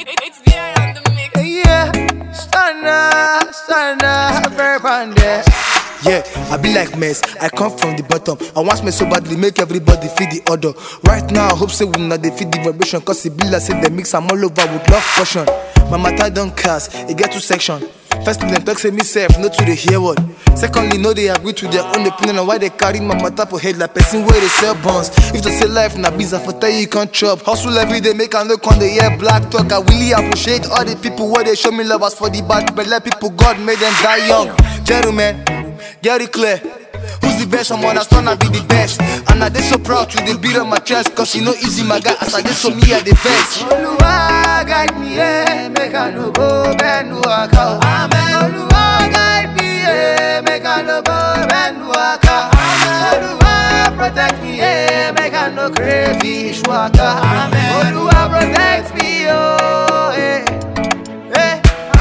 It's VR on the mix. Yeah, stunner, stunner, very ponder. Yeah, I be like mess. I come from the bottom. I want me so badly, make everybody feel the order. Right now, I hope say we not they feel the vibration. Cause it be like say they mix I'm all over with love portion. My matter don't cast, it get two section. First thing them talk say me self, no to the hear word. Secondly, no they agree to their own opinion on why they carry my matter for head like person where they sell buns. If they say life na business, for tell you you can't chop. Hustle every day, make I no con the hear black talk. I really appreciate all the people where they show me love as for the bad, but let people God made them die young. Gentlemen, get it clear. Who's the best? Someone that's gonna be the best. And I they so proud to the beat on my chest. Cause you know easy my guy as I did so me at the best. Oluwa guide me, yeah, make I no go bend waka. Amen. Oluwa guide me, yeah, make I no go bend waka. Amen. Oluwa protect me, yeah, make I no crayfish waka. Amen. Oluwa protect me, oh, eh. Eh,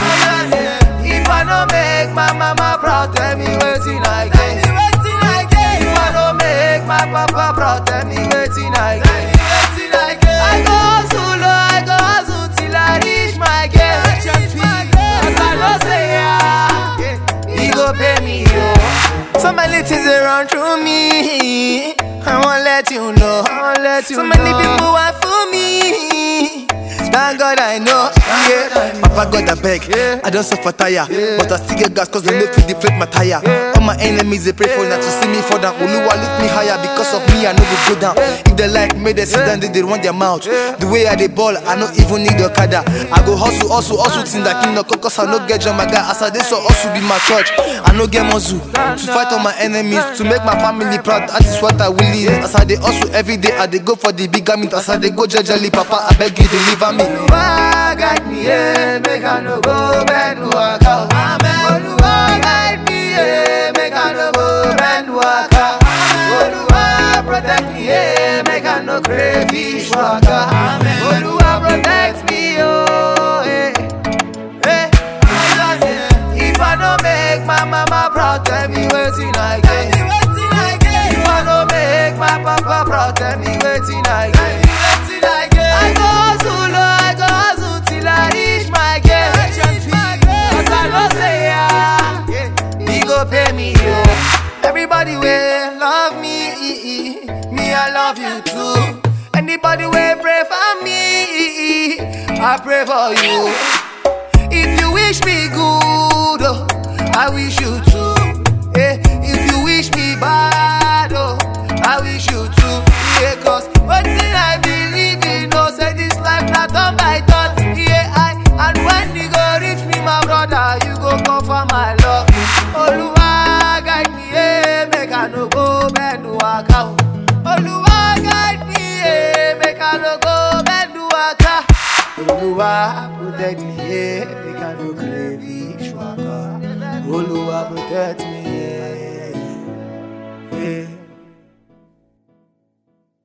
If I no make my mama proud, tell me waiting I get. If I no make my papa proud, tell me waiting I get. I go hustle, oh, I go hustle till I reach my gate. Cause I know say yeah, he go pay me yo. So many things they run through me. I won't let you know. so many people want for me. Thank God I know, yeah. Papa God I beg, I don't suffer tire, but I still get gas cause they know to deflate my tire. All my enemies they pray for now to see me fall down. Oluwa lift me higher because of me I no go go down. If they like me, they sit down, they, they run their mouth. The way I they ball, I no even need a kada. I go hustle, hustle, hustle till that king no cause I no get jam my guy. As I did so hustle be my church. I no get muscle to fight all my enemies, to make my family proud. That is what I will lead. As I they hustle every day, I they go for the big meat. As I they go jejely, Papa, I beg you deliver me. Oluwa guide me, yeah, make I no go bend waka. Amen. Oluwa guide me, yeah, make I no go bend waka. Oluwa protect me, yeah, make I no crayfish waka. Amen. Oluwa protect me, oh, eh, eh. If I no make my mama proud, tell me waiting I get. If I no make my papa proud, tell me waiting I get. I go hustle, oh, I go hustle till I reach my gate. Cause I know say yeah, he go pay me yo. Everybody will love me, me I love you too. Anybody will pray for me, I pray for you. If you wish me good, oh, I wish you too. Eh, if you wish me bad, oh, I wish you too. Yeah, cause one thing I believe in, no say this life not on by turn. Yeah, I and when you go reach me, my brother, you go come for my love. Oluwa guide me, yeah, make I no go bend waka. oh. Oluwa guide me, yeah, make I no go bend waka. Oluwa protect me, yeah, make I no crave waka. Oluwa protect me,